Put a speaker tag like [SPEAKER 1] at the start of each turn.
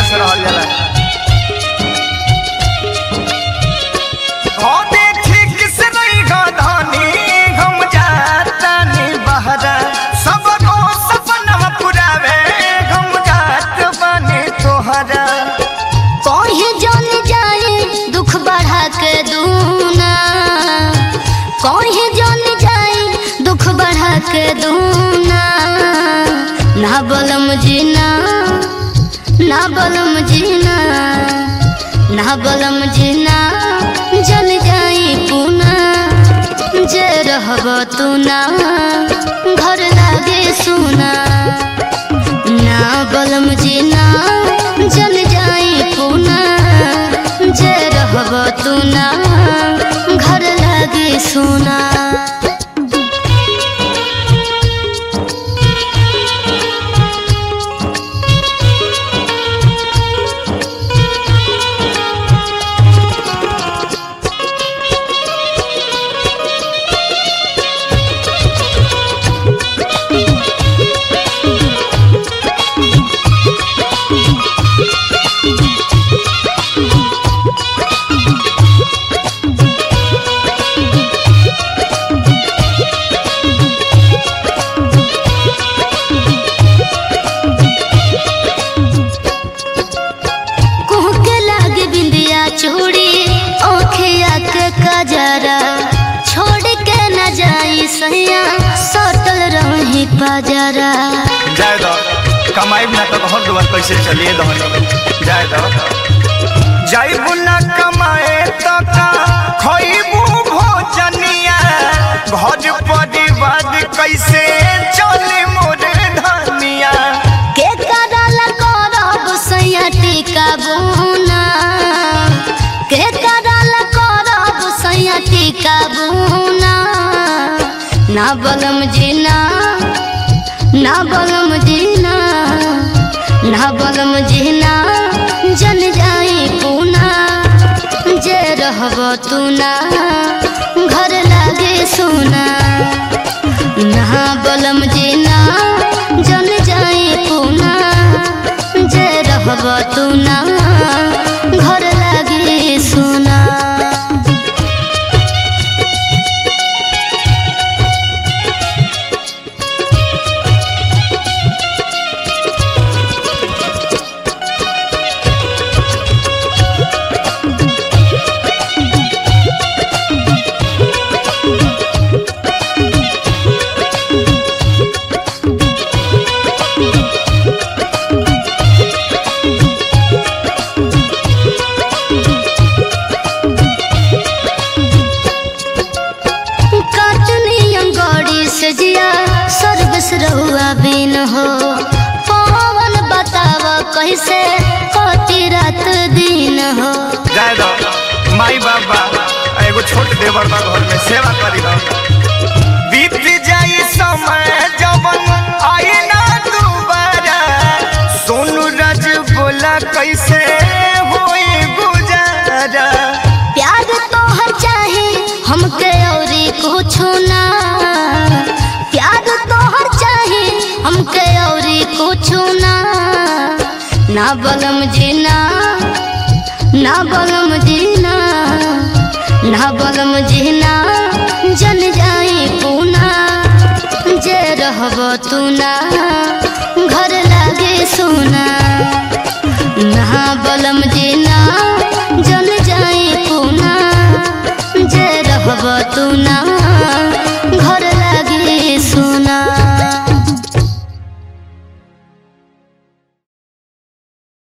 [SPEAKER 1] से रहल जाला हो देखी किस रही गाधानी हम जाता नी बहरा सब को सपना पुरावे हम जात बने तोहरा
[SPEAKER 2] कहे जन जाए दुख बढ़ा के दूना कहे जन जाए दुख बढ़ा के दूना ना बलम जीना ना बलम जीना ना बलम जीना जल जाई पुना जे रहब तू ना घर लागे सुना ना बलम जीना जल जाई पुना जे रहब तू ना घर लागे सुना कुह के लागे बिंदिया चूड़ी ओखिया के कजरा छोड़ के न जाई सैया सटल रही पजरा
[SPEAKER 1] जाए दो कमाई ना तो घर दुआर कैसे चलिए दहन जाए दो जाइबू ना कमाए तो का खइबू भोजनिया घर परिवार कैसे चले मोर धनिया
[SPEAKER 2] के करल करब सैया टीका बुना के करल करब सैया टीका बुना ना बलम जीना ना बलम जीना ना बलम जीना जन जाई पुना जे रहब तू ना घर लागे सोना ना बलम जीना जन जाई पुना जे रहब तू ना घर लागे सोना काटनी अंगड़ी से जिया सर्विस रहुआ बिन हो पवन बताव कैसे कति रात दिन हो
[SPEAKER 1] जाए दो माई बाबा एगो छोट देवर बा घर में सेवा करी दो बीत जाई समय जवन आई ना दोबारा सोनू राज बोला कैसे होई गुजारा
[SPEAKER 2] प्यार तोहर चाहे हमके औरी कुछ ना प्यार तोहर चाहे हमके औरी कुछ ना ना बलम जीना ना बलम जीना ना बलम जीना जन जाई पुना जे रहब तू ना